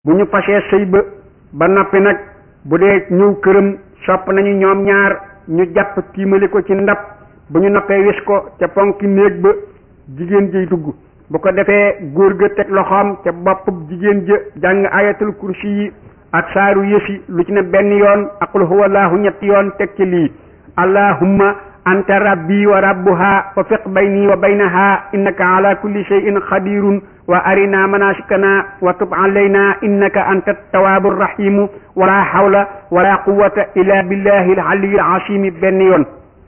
bu ñu fasee sëy ba ba noppi nag bu dee ñëw këram sopp nañu ñoom ñaar ñu jàpp tiimali ko ci ndab bu ñu noppee wis ko ca ponki néeg ba jigéen jiy dugg bu ko defee góor ga teg loxoom ca boppub jigéen ja jàng ayatul kursi yi ak saaru yësi lu ci ne benn yoon ak qul huwa allahu ñetti yoon teg ci lii allahumma anta rabbi wa rabbuha wa fiq bayni wa baynaha innaka ala kulli shay'in qadirun wa arina manasikana wa tub alayna innaka anta tawaabu rahimu wala hawla wala quwwata illa billahi al aliyyil azim benn yoon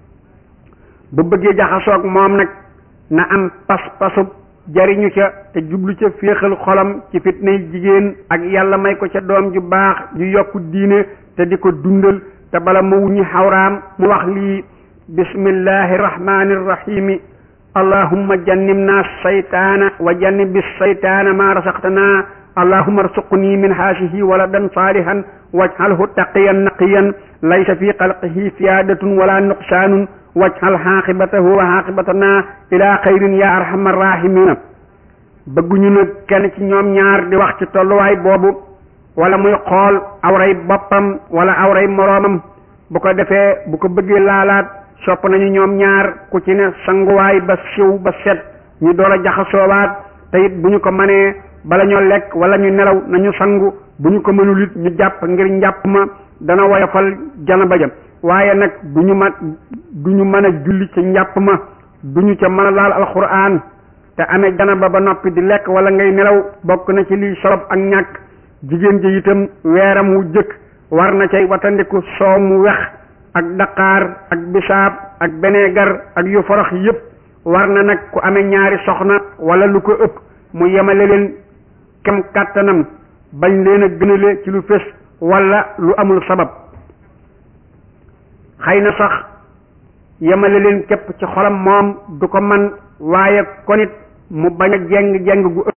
bu bëggee jaxasoog moom nag na am pas-pasub jariñu ca te jublu ca féexal xolam ci fitnay jigéen ak yàlla may ko ca doom ju baax ju yokku diine te di ko dundal te bala ma wuñi xawraam mu wax lii bismillahi rahmani rahimi allahumma jannibna saytaana wa jannibi saytaana ma rasaqtana allahumma arsuqni min haasihi waladan salihan waj'alhu taqiyan naqiyan laysa fi xalqihi siyaadatun wala nuqsaanun waj'al xaaqibatahu wa xaaqibatana ila xayrin ya arhamar rahimina bëgguñu nag kenn ci ñoom ñaar di wax ci tolluwaay boobu wala muy xool awray boppam wala awray moroomam bu ko defee bu ko bëggee laalaat sopp nañu ñoom ñaar ku ci ne sanguwaay ba siw ba set ñu door a jaxasoowaat te it bu ñu ko mënee bala ñoo lekk wala ñu nelaw nañu sangu bu ñu ko mënul it ñu jàpp ngir njàpp ma dana woyofal janaba ja waaye nag du ñu ma du ñu mën a julli ca njàpp ma du ñu ca mën a laal alxuraan te amee janaba ba noppi di lekk wala ngay nelaw bokk na ci liy solob ak ñàkk jigéen ji itam weeram wu jëkk war na cay watandiku soow mu wex ak daqaar ak bisaab ak beneegar ak yu forox yépp war na nag ku amee ñaari soxna wala lu ko ëpp mu yemale leen kem kàttanam bañ leen a gënale ci lu fés wala lu amul sabab xëy na sax yemale leen képp ci xolam moom du ko man waaye konit mu bañ a jeng jeng gu ëpp